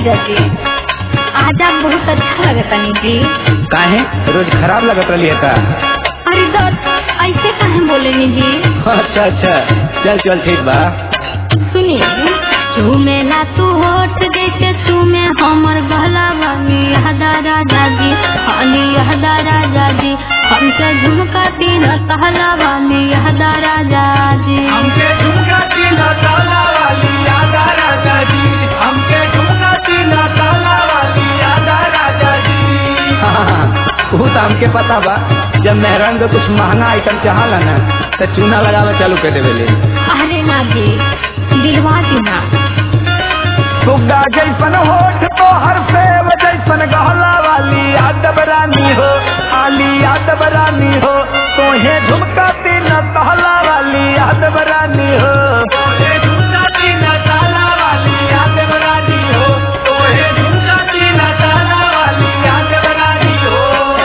जीजा जी आज आप बहुत अच्छा लगता नी जी काहे रोज खराब लगत रही है का अरे दत्त ऐसे काहे बोले नी जी अच्छा अच्छा चल चल ठीक बा सुनिए चूमे ना तू होठ जैसे चूमे हमर गला वाली हदा राजा जी हाली हदा राजा जी हमसे झुमका तीन कहला वाली हदा राजा जी हमके झुमका तीना ताला वाली यादा राजा जी हमके झुमका तीना ताला वाली यादा राजा जी वो तो हमके पता बा जब मेहरान को कुछ महंगा आइटम चाहला ना तो चूना लगावे चालू कर देवेले अरे ना जी दिलवा दी ना सुग्गा जैसन होठ तो हर सेव जैसन गहला वाली यादव रानी हो आली यादव रानी हो तोहे झुमका तीन कहला वाली यादव रानी हो तोहे झुमका तीन कहला वाली यादव रानी हो तोहे झुमका तीन कहला वाली यादव रानी हो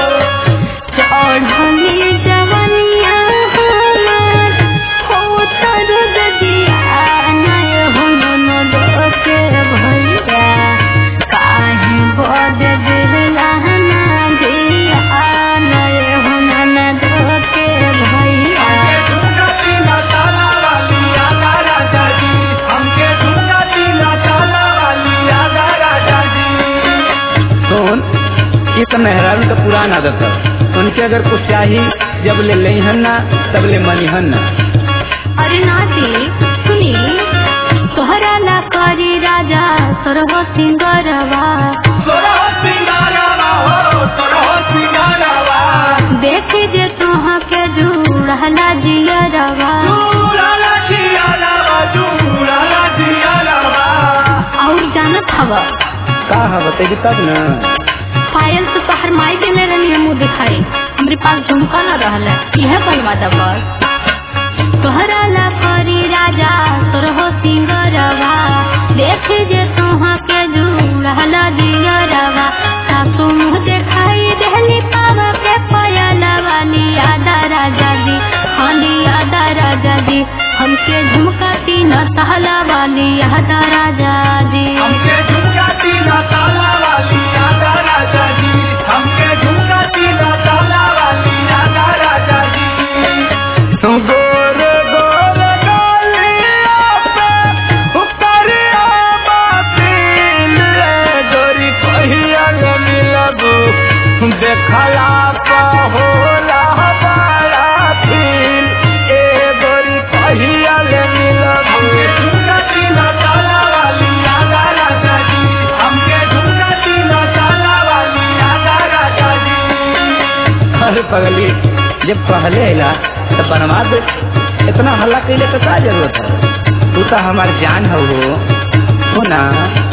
चढ़ली जवनिया हमार हो तर ददिया नय हो नन दोके भैया काहे बद दिला ना दिया नय हो नन दोके भैया झुमका तीन कहला वाली यादा राजा जी हमके झुमका तीन कहला वाली यादा राजा जी सुन ये तो मेहरारू का पुराना आदत है उनके अगर कुछ चाहिए जब ले लेहन ना तब ले मनिहन ना अरे नाती सुनी तोहरा ला करी राजा सरह सिंगरवा देख जे तुहा के जुड़ला जियरवा और जानत हवा का है बतेगी तब ना पायल तो तोहर माई देने रहनी मुँह दिखाई हमरे पास झुमका न रहला यह बनवा दा बस तोहरा ला करी राजा सरह सिंगरवा देख जे तुहा के जुड़ला जियरवा सासू मुँह दिखाई देहली पावा के पयला वाली आदा राजा जी हाली आदा राजा जी हमके झुमका तीन सहला वाली आदा राजा जी हमके झुमका तीना ताला वाली यादा राजा जी हमके झुमका तीना ताला वाली यादा राजा जी गोर गोर गालिया पे उतरिया बातिल रे गोरी कहिया ले मिलबू देखला पा होला बड़ा फील ए गोरी कहिया ले मिलबू झुमका तीना ताला वाली यादा राजा जी हमके झुमका तीना ताला वाली यादा राजा जी अरे पगली जब पहले अला तो बनवा दे इतना हल्ला कैले तो का जरूरत है तू तो हमार जान हो हो हो ना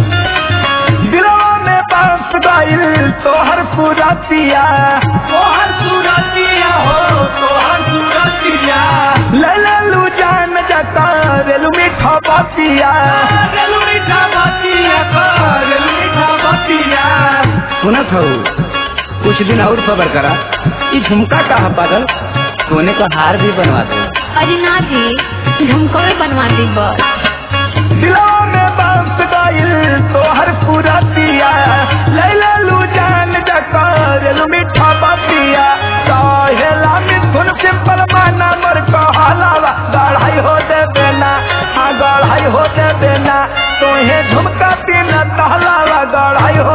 दिलवा में बस गइल तोहर पूरा पिया तोहर पूरा पिया हो तोहर पूरा पिया ले ले लू जान जता रेलू मीठा बातिया रेलू मीठा बातिया रेलू मीठा बातिया सुनत हो कुछ दिन और खबर करा ये झुमका का है पागल सोने का हार भी बनवा दे अरे ना जी झुमको बनवा दी बस दिलों में बस गइल तोहर पूरा पिया ले ले लू जान जकर लू मीठा बतिया कहेला मिथुन सिंपल माना मोर कहलावा गढ़ाई हो दे बेना हाँ गढ़ाई हो दे बेना तोहे झुमका तीन कहलावा गढ़ाई